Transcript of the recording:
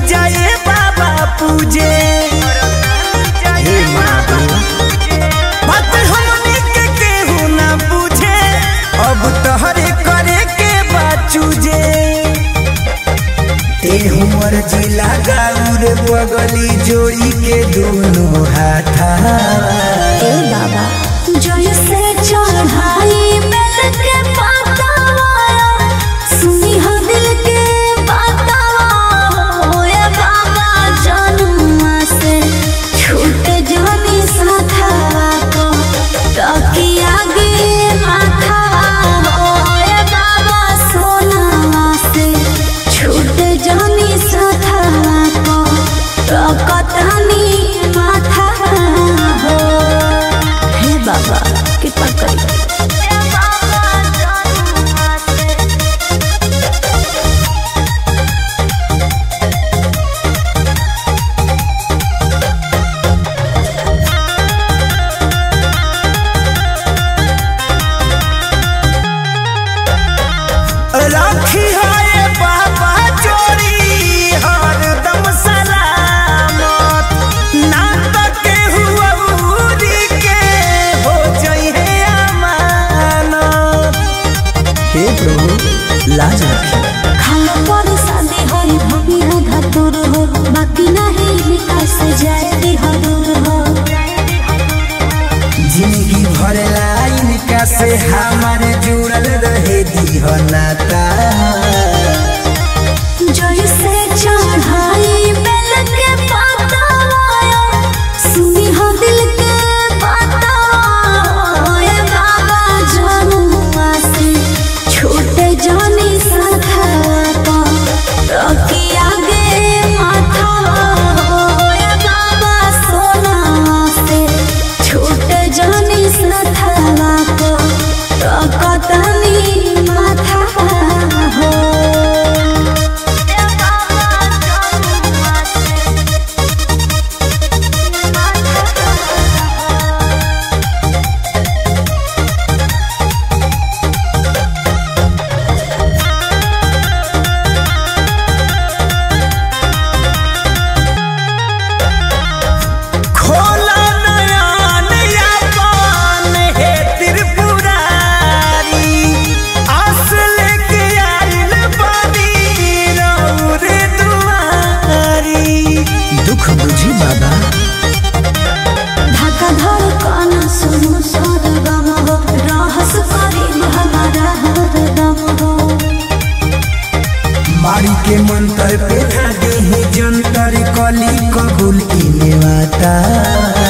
जाए बाबा पूजे हे महादेव बात हमनी के केहू ना पूछे अब तोहरे करे के बाचूजे तेहू मर्जी लगाउर बगली जोड़ी के दोनों हाथा ए बाबा जैसे चढ़ाई बेल के पातावा सुनी हो दिल के बातावा हो ए बाबा जनुआ से छूट जानी साथावा को ताकि आगे माथा हो ए बाबा सोनावा से छूट जानी साथावा को ताकतानी माथा हो हे बाबा कृपा करी राखी है बाबा चोरी हरदम सलामत ना तो केहू अउरी के हो जइहे अमानत हे प्रभु लाज रखी खाना पर शादी होई भूमि हो धतुर हो बाकी नहीं विकास जाए दी हरुर हो जिंदगी भर लाइन का से हमारे जुड़ल रहे दी हो नाता जैसे चढ़ाई बेल के पातावा सुनी हो दिल के बातावा ए बाबा जनुआ से छोटे जानी साथा को रखी आगे माथा हो ए बाबा सोना से छोटे जानी साथा को रखतनी माथा हो खोला नयन यापन हे त्रिपुरारी आस लेके आइल बानी रौरे दुआरी दुख बुझी बाबा ढाका धड़कन सुनु सरगम हो रहस करीब हमारा हरदम हो मारी के मंत्र पे धागे ही जंतर कली कबूल की नेवाता